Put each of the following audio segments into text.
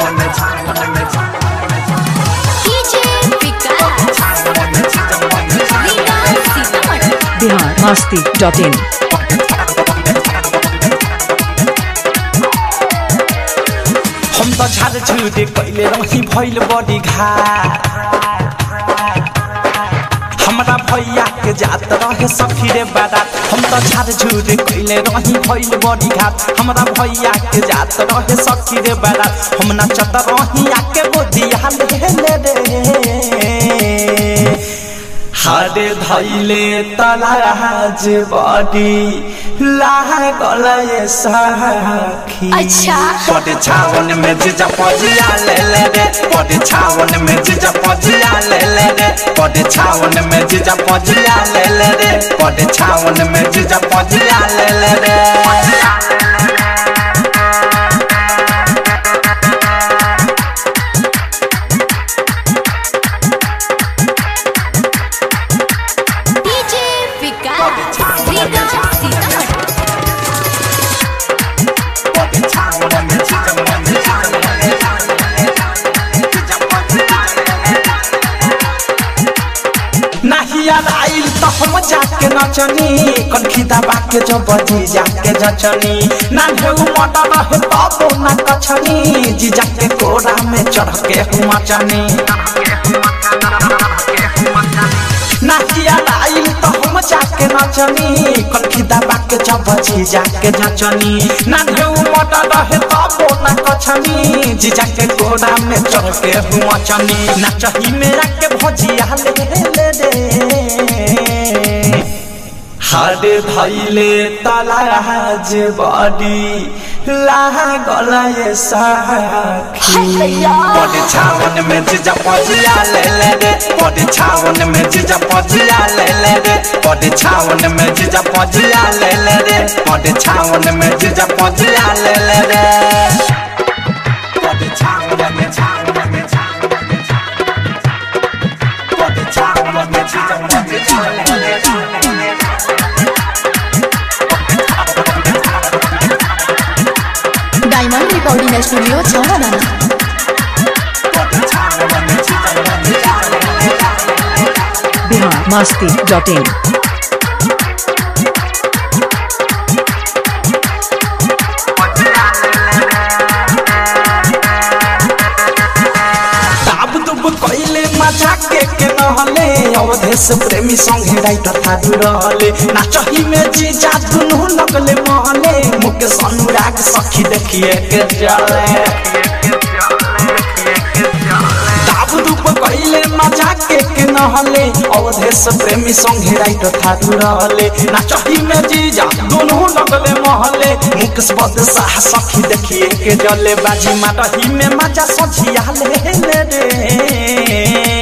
DJ Vikas Reena Sitamarhi Bihar Masti dot in हम त झार झुरे कहिले रही भइल बडी घाट हमरा भैया के जात रहे सखी रे बारात हम त झार झुरे कहिले रही भइल बडी घाट हमरा भैया के जात रहे सखी रे बारात हम नचत रही आके बोदिया ले रे हरे धैले तलाज बडी लागल ये सखी अच्छा। पटे छावन में जीजा पजिया ले ले रे पटे छावन में जीजा पजिया ले ले रे पटे छावन में जीजा पजिया ले ले रे पटे छावन में जीजा पजिया ले ले रे डीजे विकास रीना सीतामढ़ी पटे छावन में जीजा पजिया ले ले रे जीजा पजिया ले ले रे नाहिया आइल त हम जाके नचनी कनखी दबा के जो बजी जाके जचनी ना ढेउ मटा रहे तबो ना कछनी जी जाके कोरा में चढ़ के हम मचनी नाहिया आइल त हम जाके नचनी कनखी दबा के जो बजी जाके जचनी ना ढेउ मटा रहे तबो ना कछनी जी जाके कोरा में चढ़ के हम मचनी नाचही मेरा के भजिया ले ले रे हाडे धैले तलाज बडी लागल ये साखी बडी छावन में जीजा पजिया ले ले रे बडी छावन में जीजा पजिया ले ले रे बडी छावन में जीजा पजिया ले ले रे बडी छावन में जीजा पजिया ले ले रे बडी छावन में छावन में छावन में बडी छावन में जीजा पजिया ले ले रे डायमंड रिकॉर्डिंग स्टूडियो छौड़ा बिहार मस्ती डॉट इन दाब दुब कइले मजा के के नहले अवधेश प्रेमी संगे राइटर थारू रहले नाचही में जी जा दुनु लगले महले मुकेश अनुराग सखी देखिए के जले दाब दुब कइले मजा के के नहले अवधेश प्रेमी संगे राइटर थारू रहले नाचही में जी जा दुनु लगले महले मुकेश बदशाह सखी देखिए के जले बाजी माटही में मजा सझिया ले ले रे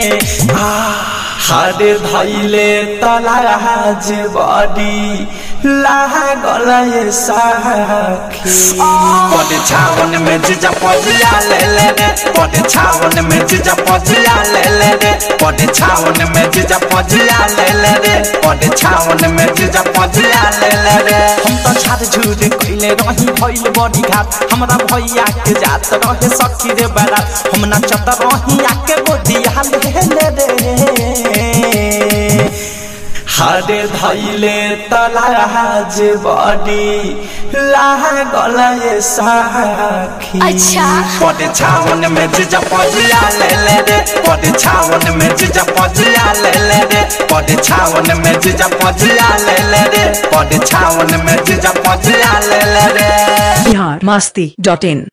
हरे धैले तलाज बडी लागल ये साखी पटे छावन में जीजा पजिया ले ले रे पटे छावन में जीजा पजिया ले ले रे पटे छावन में जीजा पजिया ले ले रे पटे छावन में जीजा पजिया ले ले रे हम त छाड़ झूठ कइले रही भइल बडी घाट हमरा भैया के जात रहे सखी रे बारात हम नचत रही आके गोदिया ले ले रे हरे धैले तलाज बडी लागल ये साखी अच्छा। पटे छावन में जीजा पजिया ले ले रे पटे छावन में जीजा पजिया ले ले रे पटे छावन में जीजा पजिया ले ले रे पटे छावन में जीजा पजिया ले ले रे बिहार मस्ती डॉट इन